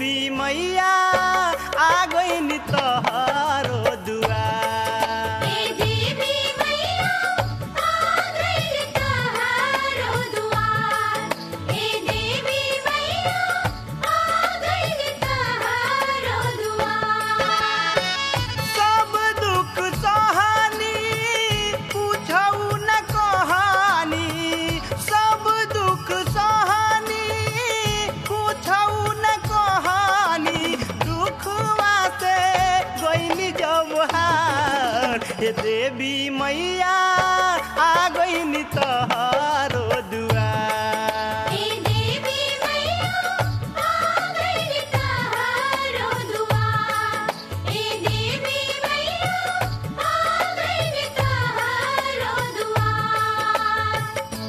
देवी मैया आ गईनी तोहरो दुआर ए देवी मैया आ गइल तहारो दुआर ए देवी मैया आ गइल तहारो दुआर सब दुख सहानी पूछऊ न कहानी सब दुख सहानी पूछऊ न कहानी दुखवा से गईनी जब हार हे देवी मैया आ गईनी तोहरो दुआर ए देवी मैया आ गइल तहारो दुआर ए देवी मैया आ गइल तहारो दुआर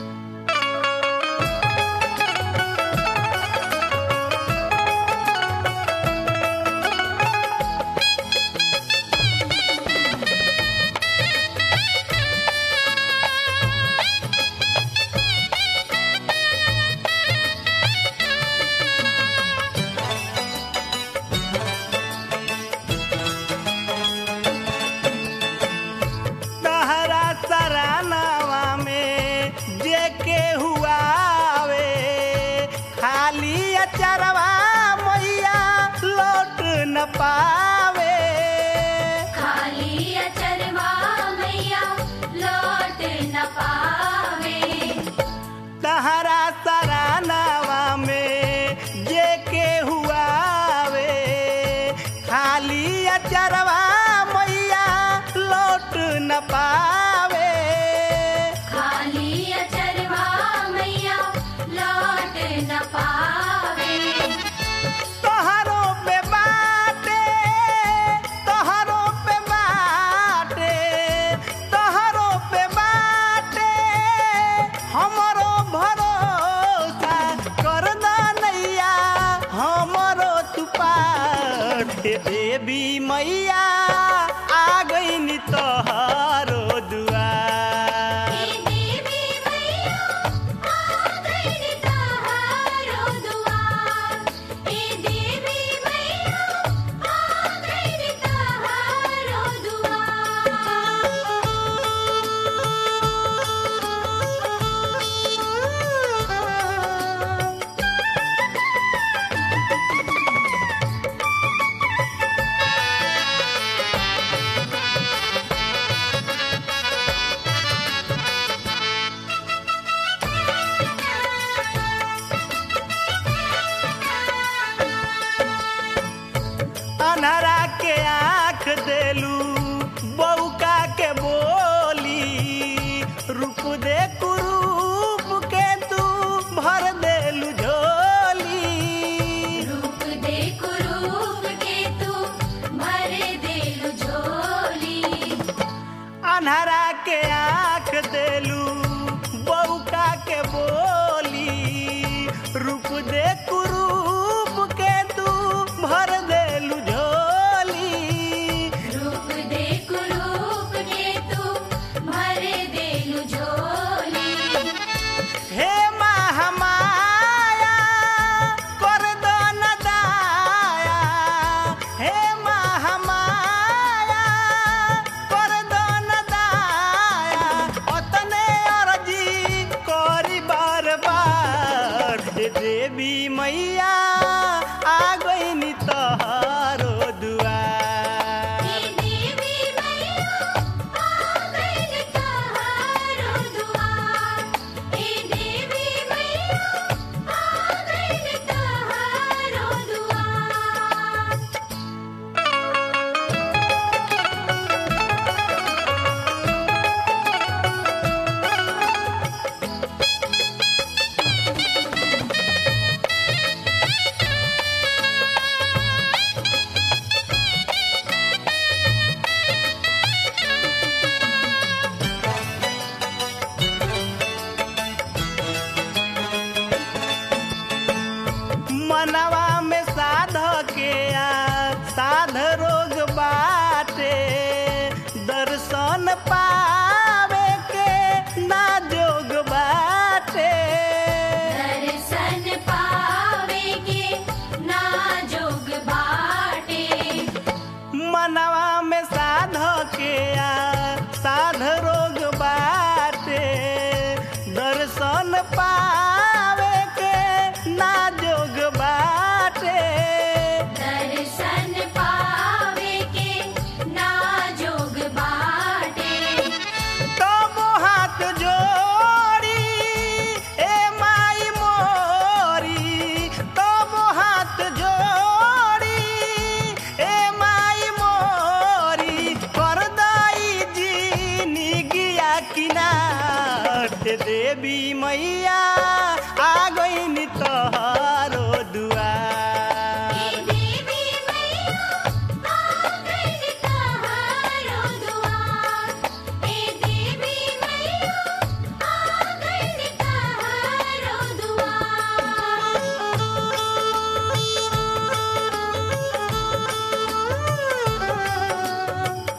तहरा सरानावा में जे के हुआवे खाली अचरवा मैया लौट न पावे खाली अचरवा मैया लौट न पावे तहरा सरानावा में जे के हुआवे खाली अचरवा मैया लौट न पावे खाली अचरवा मैया लौट न पावे तोहरो पे बाटे तोहरो पे बाटे तोहरो पे बाटे हमरो भरोसा कर नैया हमरो तुपार हे देवी मैया आ गईनी तोहरो दुआर ए देवी मैया आ गइल तहारो दुआर ए देवी मैया आ गइल तहारो दुआर अनहरा के आँख देलू बौका के बोली रूप दे कुरूप के तू भर देलू झोली रूप दे कुरूप के तू भर देलु झोली अनहरा के आँख देलू बौका के बोली रूप दे कुरूप के तू भर देलू झोली रूप दे कुरूप के तू भर देलु झोली हे महामाया कर दो न दाया हे महामाया कर दो न दाया ओतने अर्जी करी बार बार हे देवी मैया आ गईनी तोहरो दुआर ए देवी मैया आ गइल तहारो दुआर ए देवी मैया आ गइल तहारो दुआर हे ए देवी मैया आ गईनी तोहरो दुआर हे देवी मैया आ गइल तहारो दुआर हे देवी मैया आ गइल तहारो दुआर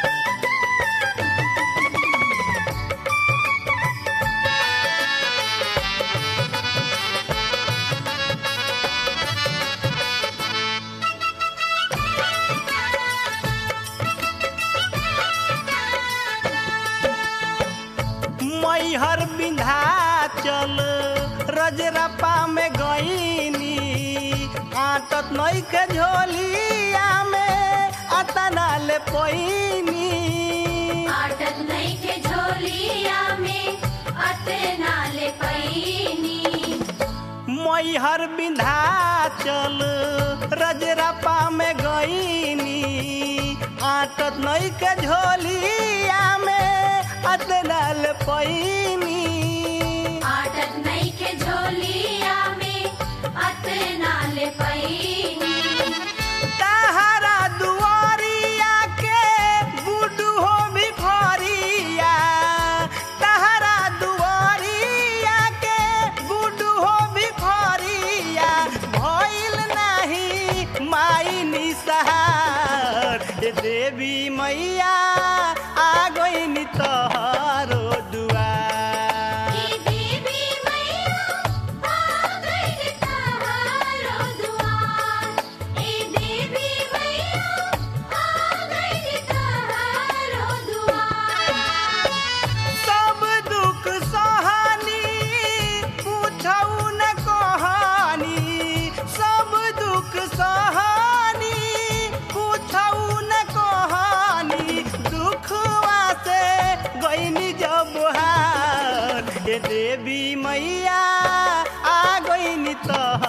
मैहर विंध्याचल रजरपा में गईनी आटत नई के झोलिया में अतना ले पैनी आटत नइखे झोलिया में अतना ले पैनी मैहर विंध्याचल रजरपा में गईनी आटत नई के झोलिया में अतना ले पैनी आटत नइखे झोलिया में अतना ले पैनी तहरा दुआरिया के गुडू हो भिखरिया तहरा दुआरिया के गुडू हो भिखरिया भइल नाही माई निसहार ए देवी मैया आ गईनी तोहरो दुआर हे देवी मैया आ गइल तहारो दुआर हे देवी मैया आ गइल तहारो दुआर सब दुख सहानी पूछऊ न कहानी सब दुख सहानी पूछऊ न कहानी दुखवा से गईनी जब हार हे देवी मैया आ गईनी तह